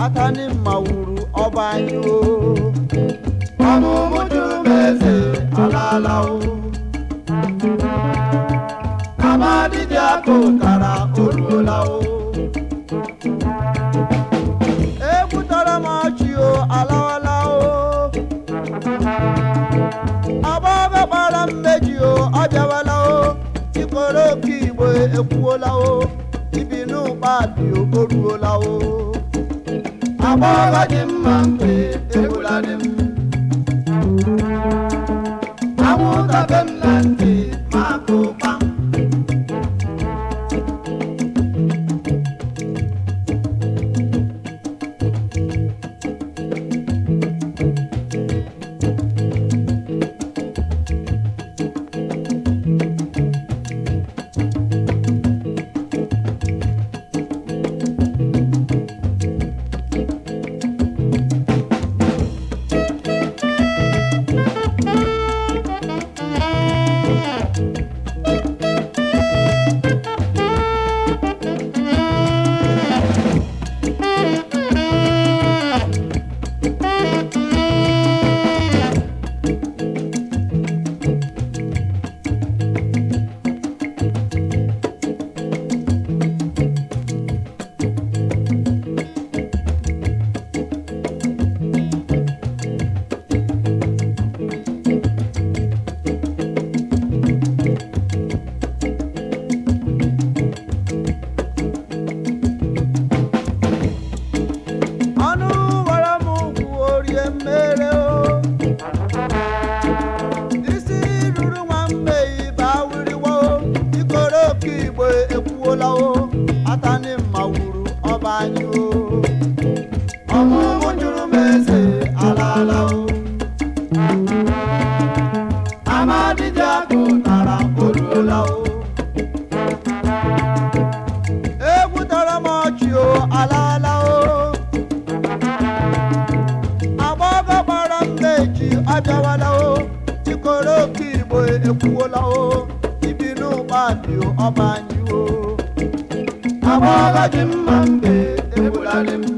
atani mma wuru ọba anyị o ọmụmụ juru m eze alaala o amadi dị aka ụtara o ruola o egbutara m ọchị o alawala o agbọghọ gbara mmeji o ọ bịawala o ikoro oke igbo ekwuola o ibi n'ụkpa dị o o ruola o agbọghọ dị mma mgbe egbula dị m anwụnta be m na ntị ma akụ ụkpa ọnụ wara m ugwu orie mmere o isi ruru nwa mmeyi bawiriwo ikoro oke igbo ekwuola o atani mma wuru ọba anyị o ọmụmụ juru m eze alaala o amadi dị aka ụtara o ruola o egbutara m ọchị o alaala o agbọghọ gbara mmeji ọ bịawala o ikoro oke igbo ekwuola o ibi n'ụkpa dị ọba anyị o agbọghọ dị mma mgbe egbula dị m